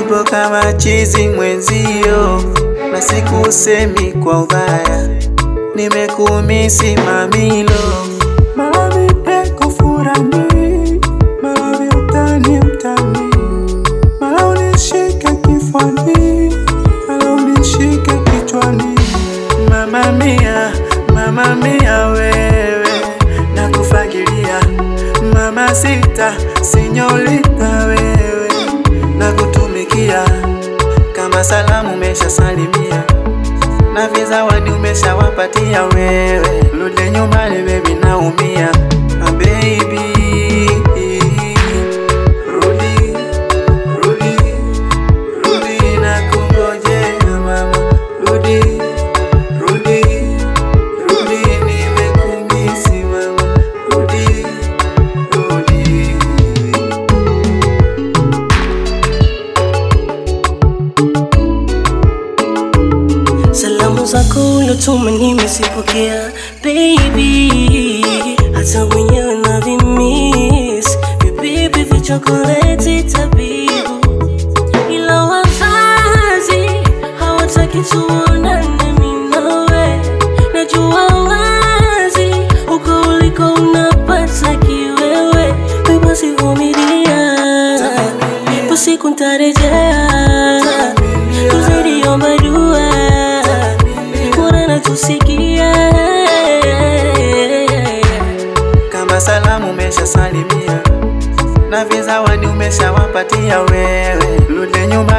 nipo kama chizi mwenzio, na sikusemi kwa ubaya, nimekumisi mamilo. Malavi peko furani, malavi utani utani, mala unishike kifani, mala unishike kichwani. Mama mia, mama mia wewe, nakufagilia mama sita, sinyorita wewe, nakutumikia kama salamu umeshasalimia na vizawadi umeshawapatia wewe, rudi nyumbani baby, naumia Ah, baby, rudi rudi rudi, nakungojea mama, rudi rudi rudi, nimekumisi mama, rudi rudi. Salamu zako ulotuma nimezipokea baby, hata mwenyewe navimiss vibibi vya chokoleti tabibu, ila wazazi hawataki tuonane mimi nawe. Najua wazi uko uliko unapata kiwewe, basi vumilia, ipo siku ntarejea kuzidi omba dua, Mola natusikia. kama salamu umeshasalimia na vizawadi umeshawapatia wewe, rudi nyumbani